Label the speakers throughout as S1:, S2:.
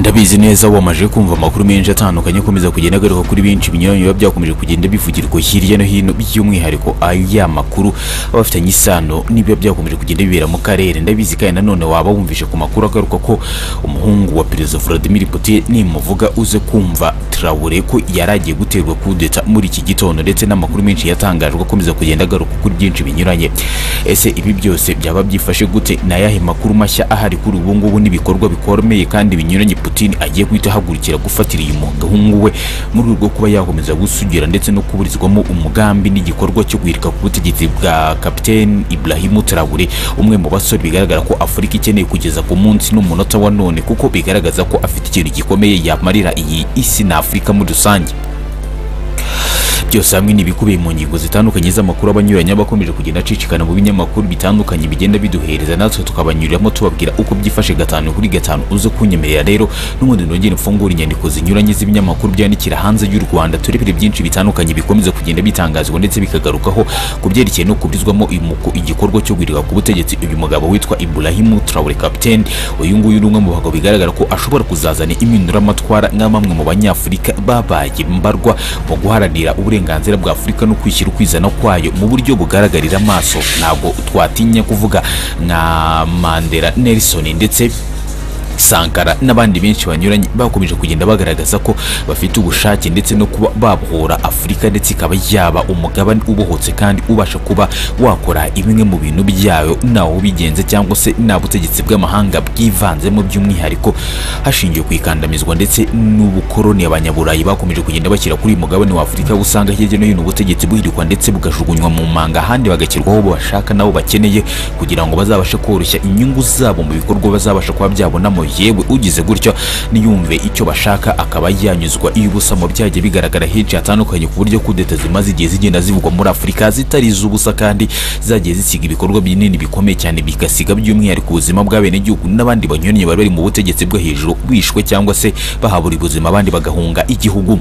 S1: mubizi neza wamaje kumva amakuru menshi atandukanye akomeza kugenda agaruka kuri benshi binyuranye biba byakomeje kugenda bivugirwa hirya no hino by'umwihariko aya makuru aba afitanye isano n'ibiba byakomeje kugenda bibera mu karere ndabizi kandi nanone waba wumvishe ku makuru agaruka ko umuhungu wa perezida Vladimir Putin nimuvuga uze kumva Traore ko yari agiye guterwa kudeta muri iki gitondo ndetse n'amakuru menshi yatangajwe akomeza kugenda agaruka kuri byinshi binyuranye ese ibi byose byaba byifashe gute ni ayahe makuru mashya ahari kuri ubu ngubu n'ibikorwa bikomeye kandi binyuranye Putin agiye guhita ahagurukira gufatira uyu muhungu we mu rwego rwo kuba yakomeza gusugira ndetse no kuburizwamo umugambi n'igikorwa cyo guhirika ku butegetsi bwa Capitaine Ibrahim Traore umwe mu basore bigaragara ko Afurika ikeneye kugeza ku munsi n'umunota wa none kuko bigaragaza ko afite ikintu gikomeye yamarira iyi isi na Afurika muri rusange byose hamwe n'ibikubiye mu ngingo zitandukanye z'amakuru abanyuranye abakomeje kugenda acicikana mu binyamakuru bitandukanye bigenda biduhereza natwe tukabanyuriramo tubabwira uko byifashe gatanu kuri gatanu uze kunyemerera rero n'ubundi nongere mfungure inyandiko zinyuranye z'ibinyamakuru byandikira hanze y'u Rwanda turebere byinshi bitandukanye bikomeza kugenda bitangazwa ndetse bikagarukaho ku byerekeye no kubrizwamo uyu muku- igikorwa cyo guhirika ku butegetsi uyu mugabo witwa Ibrahim Traore Captain uyu nguyu ni umwe mu bagabo bigaragara ko ashobora kuzazana impinduramatwara nka bamwe mu banyafurika babaye mbarwa mu guharanira uburenganzira bwa Afurika no kwishyira ukwizana kwayo mu buryo bugaragarira amaso ntabwo twatinya kuvuga nka Mandela Nelson ndetse Sankara n'abandi benshi banyuranye bakomeje kugenda bagaragaza ko bafite ubushake ndetse no kuba babohora Afurika ndetse ikaba yaba umugabane ubohotse kandi ubasha kuba wakora bimwe mu bintu byayo ntawe ubigenza cyangwa se nta butegetsi bw'amahanga bwivanzemo by'umwihariko hashingiwe ku ikandamizwa ndetse n'ubukoroni abanyaburayi bakomeje kugenda bashyira kuri uyu mugabane wa Afurika aho usanga hirya no hino ubutegetsi buhirikwa ndetse bugajugunywa mu manga ahandi bagashyirwaho abo bashaka nabo bakeneye kugira ngo bazabashe koroshya inyungu zabo mu bikorwa bazabasha kuba byabonamo yewe ugize gutyo niyumve icyo bashaka akaba yanyuzwa iyo ubusa mu byagiye bigaragara henshi hatandukanye ku buryo kudeta zimaze igihe zigenda zivugwa muri Afurika zitari iz'ubusa kandi zagiye zisiga ibikorwa binini bikomeye cyane bigasiga by'umwihariko ubuzima bw'abenegihugu n'abandi banyuranye bari bari mu butegetsi bwo hejuru bishwe cyangwa se bahabura ubuzima abandi bagahunga igihugu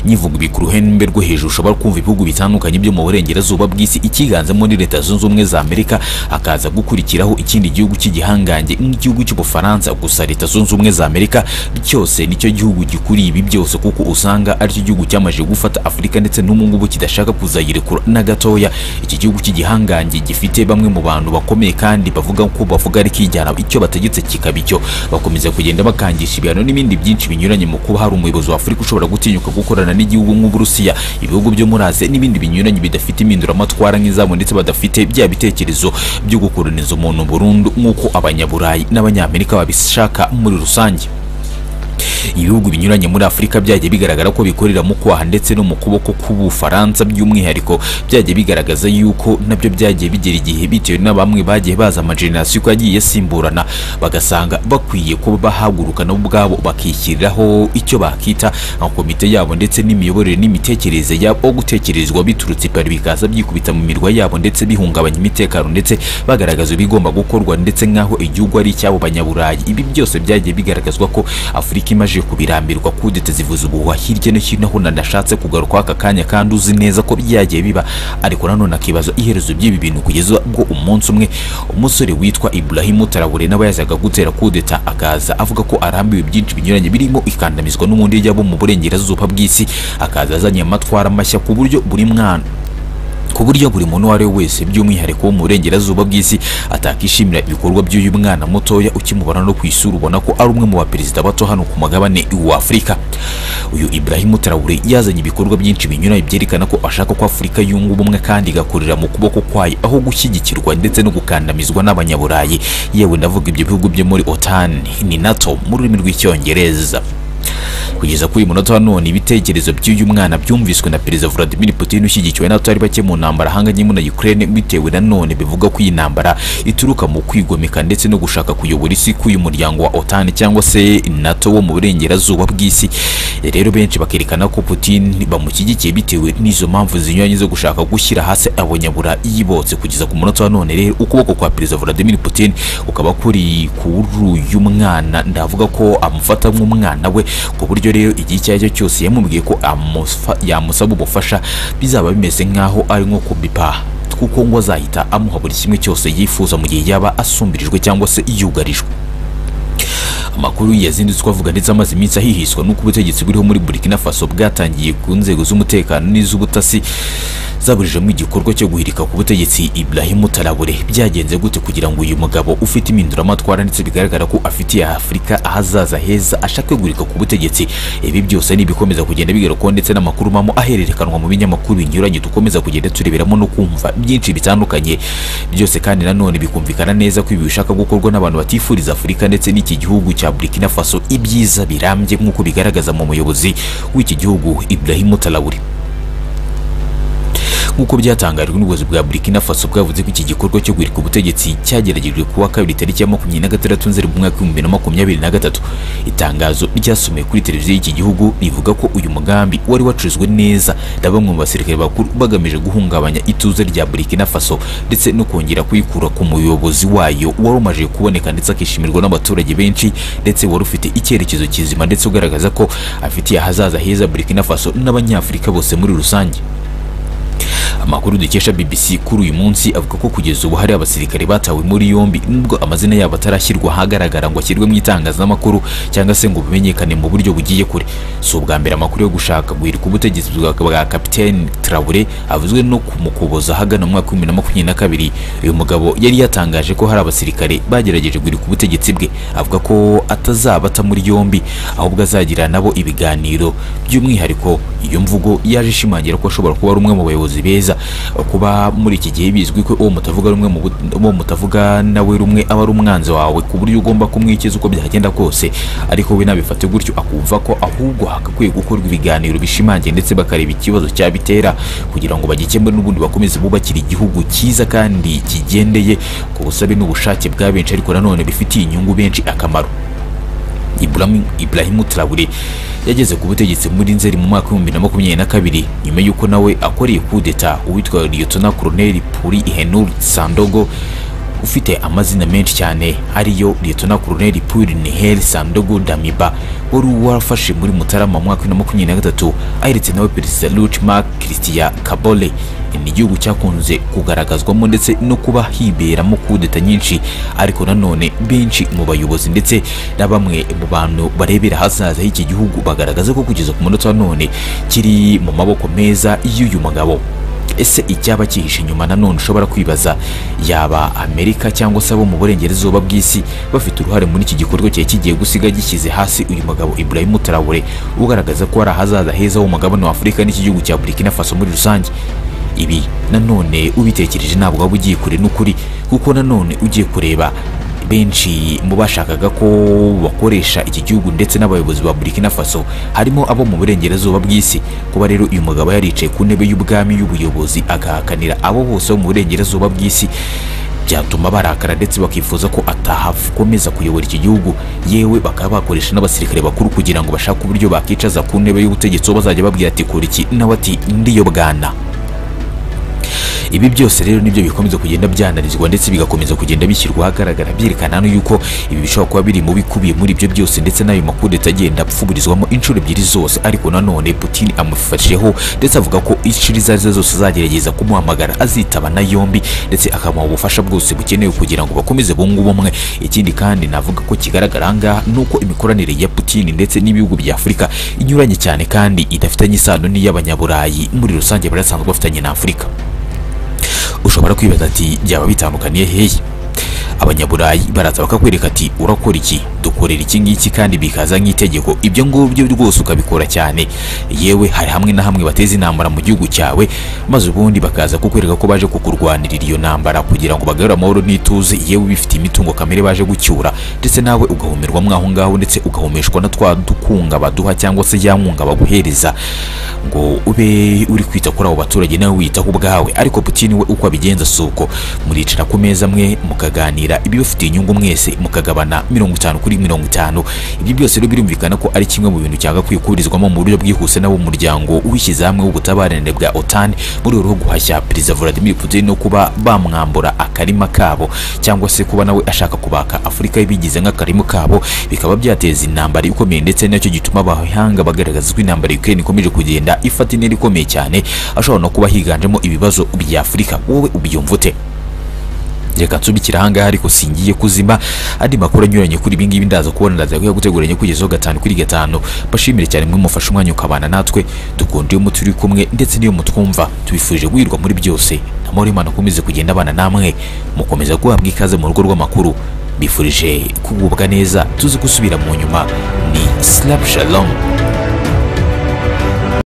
S1: nyivuga ibi ku ruhembe rwo hejuru ushobora kumva ibihugu bitandukanye byo mu burengerazuba bw'isi ikiganzamo ni leta zunze ubumwe za amerika hakaza gukurikiraho ikindi gihugu cy'igihangange nk'igihugu cy'ubufaransa gusa leta zunze ubumwe za amerika cyose nicyo gihugu gikuriye ibi byose kuko usanga aricyo gihugu cyamaze gufata afurika ndetse n'ubu ngubu kidashaka kuzayirekura na gatoya iki gihugu cy'igihangange gifite bamwe mu bantu bakomeye kandi bavuga ko bavuga ari kijyana icyo bategetse kikaba icyo bakomeza kugenda bakangisha ibihano n'ibindi byinshi binyuranye mu kuba hari umuyobozi wa afurika ushobora gutinyuka gukorana n'igihugu nk'uburusiya ibihugu byo muri aziya n'ibindi binyuranye bidafite impinduramatwara nk'izabo ndetse badafite bya bitekerezo byo gukoroniza umuntu burundu nk'uko abanyaburayi n'abanyamerika babishaka muri rusange ibihugu binyuranye muri afurika byagiye bigaragara ko bikorera mu kwaha ndetse no mu kuboko k'ubufaransa by'umwihariko byagiye bigaragaza yuko nabyo byagiye bigera igihe bitewe na bamwe bagiye baza amajenerasiyo uko yagiye asimburana bagasanga bakwiye kuba bahaguruka nabo ubwabo bakishyiriraho icyo bakita nka komite yabo ndetse n'imiyoborere n'imitekerereze yabo aho gutekerezwa biturutse ipari bikaza byikubita mu mirwa yabo ndetse bihungabanya imitekano ndetse bagaragaza ibigomba gukorwa ndetse nk'aho igihugu ari icy'abo banyaburayi ibi byose byagiye bigaragazwa ko afurika imaze baje kubirambirwa kudeta zivuza ubuhuha hirya no hino aho nanashatse kugaruka aka kanya kandi uzi neza ko byagiye biba ariko nanone akibaza iherezo by'ibi bintu kugeza ubwo umunsi umwe umusore witwa Ibrahim Traore nawe yazaga gutera kudeta akaza avuga ko arambiwe byinshi binyuranye birimo ikandamizwa n'umundi yabo mu burengerazuba bw'isi akaza azanye amatwara mashya ku buryo buri mwana ku buryo buri muntu uwo ari we wese by'umwihariko wo mu burengerazuba bw'isi atakishimira ibikorwa by'uyu mwana mutoya ukimubona no ku isura ubona ko ari umwe mu baperezida bato hano ku mugabane wa Afurika uyu Ibrahim Traore yazanye ibikorwa byinshi binyuranye byerekana ko ashaka ko Afurika yunga ubumwe kandi igakorera mu kuboko kwayo aho gushyigikirwa ndetse no gukandamizwa n'abanyaburayi yewe ndavuga ibyo bihugu byo muri OTAN ni NATO mu rurimi rw'icyongereza kugeza kuri uyu munota wa none ibitekerezo by'uyu mwana byumviswe na perezida Vladimir Putin ushyigikiwe n'abatari bake mu ntambara ahanganye na Ukraine bitewe na none bivuga ko iyi ntambara ituruka mu kwigomeka ndetse no gushaka kuyobora isi k'uyu muryango wa OTAN cyangwa se NATO wo mu burengerazuba bw'isi rero benshi bakerekana ko Putin bamushyigikiye bitewe n'izo mpamvu zinyuranye zo gushaka gushyira hasi abanyaburayi bose kugeza ku munota wa none rero ukuboko kwa perezida Vladimir Putin ukaba kuri kuri uyu mwana ndavuga ko amufata nk'umwana we ku buryo rero igihe icyo ari cyo cyose yamubwiye ko amufa- yamusaba ubufasha bizaba bimeze nk'aho ari nko kubipa kuko ngo azahita amuha buri kimwe cyose yifuza mu gihe yaba asumbirijwe cyangwa se yugarijwe amakuru yazindutse uko avuga ndetse amaze iminsi ahihiswa n'uko ubutegetsi buriho muri Burkina Faso bwatangiye ku nzego z'umutekano n'iz'ubutasi zaburijemo igikorwa cyo guhirika ku butegetsi Ibrahim Traoré byagenze gute kugira ngo uyu mugabo ufite impinduramatwara ndetse bigaragara ko afitiye Afurika ahazaza heza ashake guhirika ku butegetsi ibi byose ni ibikomeza kugenda bigarukaho ndetse n'amakuru mamo ahererekanwa mu binyamakuru binyuranye dukomeza kugenda tureberamo no kumva byinshi bitandukanye byose kandi nanone bikumvikana neza ko ibi bishaka gukorwa n'abantu batifuriza Afurika ndetse n'iki gihugu cya Burkina Faso ibyiza birambye nk'uko bigaragaza mu muyobozi w'iki gihugu Ibrahim Traoré nk'uko byatangarijwe n'ubuyobozi bwa Burkina Faso bwavuze ko iki gikorwa cyo guhirika ubutegetsi cyageragejwe kuwa kabiri tariki ya makumyabiri na gatandatu nzeri mu mwaka w'ibihumbi bibiri na makumyabiri na gatatu itangazo ryasomewe kuri televiziyo y'iki gihugu rivuga ko uyu mugambi wari wacurizwe neza na bamwe mu basirikare bakuru bagamije guhungabanya ituze rya Burkina Faso ndetse no kongera kuyikura ku muyobozi wayo wari umaze kuboneka ndetse akishimirwa n'abaturage benshi ndetse wari ufite icyerekezo kizima ndetse ugaragaza ko afitiye ahazaza heza Burkina Faso n'abanyafurika bose muri rusange amakuru dukesha BBC kuri uyu munsi avuga ko kugeza ubu hari abasirikare batawe muri yombi nubwo amazina yabo atarashyirwa ahagaragara ngo ashyirwe mu itangazamakuru cyangwa se ngo bimenyekane mu buryo bugiye kure si ubwa mbere amakuru yo gushaka guhirika ubutegetsi bwa bwa Capitaine Traoré avuzwe no kumukuboza ahagana mu mwaka w'ibihumbi bibiri na makumyabiri na kabiri uyu mugabo yari yatangaje ko hari abasirikare bagerageje guhirika ubutegetsi bwe avuga ko atazabata muri yombi ahubwo azagira nabo ibiganiro by'umwihariko iyo mvugo yaje ishimangira ko ashobora kuba ari umwe mu bayobozi beza neza kuba muri iki gihe bizwi ko uwo mutavuga rumwe mu uwo mutavuga nawe rumwe aba ari umwanzi wawe ku buryo ugomba kumwikiza uko byagenda kose ariko we nabifate gutyo akumva ko ahubwo hagakwiye gukorwa ibiganiro bishimangiye ndetse bakareba ikibazo cyabitera kugira ngo bagikemure n'ubundi bakomeze bubakire igihugu cyiza kandi kigendeye ku busabe n'ubushake bwa benshi ariko nanone bifitiye inyungu benshi akamaro Ibrahim Ibrahim Traoré yageze ku butegetsi muri Nzeri mu mwaka w'ibihumbi bibiri na makumyabiri na kabiri nyuma y'uko nawe akoreye kudeta uwitwa Liyotona Koloneli Puri Ihenuri Sandogo ufite amazina menshi cyane ariyo Liyotona Koloneli Puri Niheri Sandogo Damiba wari warafashe muri Mutarama mu mwaka w'ibihumbi bibiri na makumyabiri na gatatu aheretse nawe Perezida Luc Marc Christian Kabore ni igihugu cyakunze kugaragazwamo ndetse no kuba hiberamo kudeta nyinshi ariko nanone benshi mu bayobozi ndetse na bamwe mu bantu barebera hazaza h'iki gihugu bagaragaza ko kugeza ku munota wa none kiri mu maboko meza y'uyu mugabo ese icyaba cyihishe inyuma nanone ushobora kwibaza yaba amerika cyangwa se abo mu burengerazuba bw'isi bafite uruhare muri iki gikorwa cyari kigiye gusiga gishyize hasi uyu mugabo Ibrahim Traoré ugaragaza ko ari ahazaza heza h'umugabane wa Afurika n'iki gihugu cya Burkina Faso muri rusange ibi nanone ubitekereje ntabwo waba ugiye kure n'ukuri kuko nanone ugiye kureba benshi mu bashakaga ko bakoresha iki gihugu ndetse n'abayobozi ba Burkina Faso harimo abo mu burengerazuba bw'isi kuba rero uyu mugabo yaricaye ku ntebe y'ubwami y'ubuyobozi agahakanira abo bose bo mu burengerazuba bw'isi byatuma barakara ndetse bakifuza ko atahakomeza kuyobora iki gihugu yewe bakaba bakoresha n'abasirikare bakuru kugira ngo bashake uburyo bakicaza ku ntebe y'ubutegetsi bo bazajya babwira ati kora iki nawe ati ndiyo bwana ibi byose rero nibyo bikomeza kugenda byanalizwa ndetse bigakomeza kugenda bishyirwa ahagaragara byerekana no yuko ibi bishobora kuba biri mu bikubiye muri ibyo byose ndetse n'ayo makudeta agenda apfuburizwamo inshuro ebyiri zose ariko nanone Putin amufashijeho ndetse avuga ko inshuro izo arizo zose azagerageza kumuhamagara azitaba na yombi ndetse akamuha ubufasha bwose bukenewe kugira ngo bakomeze bunge ubumwe ikindi kandi navuga ko kigaragara aha ngaha ni uko imikoranire ya Putin ndetse n'ibihugu bya Afurika inyuranye cyane kandi idafitanye isano n'iy'abanyaburayi muri rusange bari basanzwe bafitanye na Afurika ushobora kwibaza ati byaba bitandukaniye hehe abanyaburayi baraza bakakwereka ati urakora iki dukorera iki ngiki kandi bikaza nk'itegeko ibyo ngibyo rwose ukabikora cyane yewe hari hamwe na hamwe bateza intambara mu gihugu cyawe maze ubundi bakaza kukwereka ko baje kukurwanirira iyo ntambara kugira ngo bagarure amahoro n'ituze yewe bifite imitungo kamere baje gucyura ndetse nawe ugahumirwa mwaho ngaho ndetse ugahumeshwa na twa dukunga baduha cyangwa se ya nkunga baguhereza ngo ube uri kwita kuri abo baturage nawe wiyitaho ubwawe ariko Putin we uko abigenza si uko muricara ku meza amwe mukaganira kugira ibibafitiye inyungu mwese mukagabana mirongo itanu kuri mirongo itanu ibyo byose rero birumvikana ko ari kimwe mu bintu cyagakwiye kuburizwamo mu buryo bwihuse n'abo mu muryango wishyize hamwe w'ubutabaranire bwa OTAN muri rwo guhashya Perezida Vladimir Putin no kuba bamwambura akarima kabo cyangwa se kuba nawe ashaka kubaka Afurika ibigize nk'akarima kabo bikaba byateza intambara ikomeye ndetse nacyo gituma abahanga bagaragaza ko intambara Ukraine ikomeje kugenda ifata intera ikomeye cyane ashobora no kuba higanjemo ibibazo bya Afurika wowe ubyumva ute reka nsubikira ahangaha ariko singiye kuzima andi makuru anyuranye kuri ibi ngibi ndaza kubona ndaza kuyaguteguranye kugezaho gatanu kuri gatanu mbashimire cyane mwe mufashe umwanya ukabana natwe dukunda iyo muturi kumwe ndetse n'iyo mutwumva tubifurije guhirwa muri byose namahoro y'imana akomeze kugenda abana namwe mukomeza guhabwa ikaze mu rugo rw'amakuru bifurije kugubwa neza tuzi gusubira mu nyuma ni silapu shalomu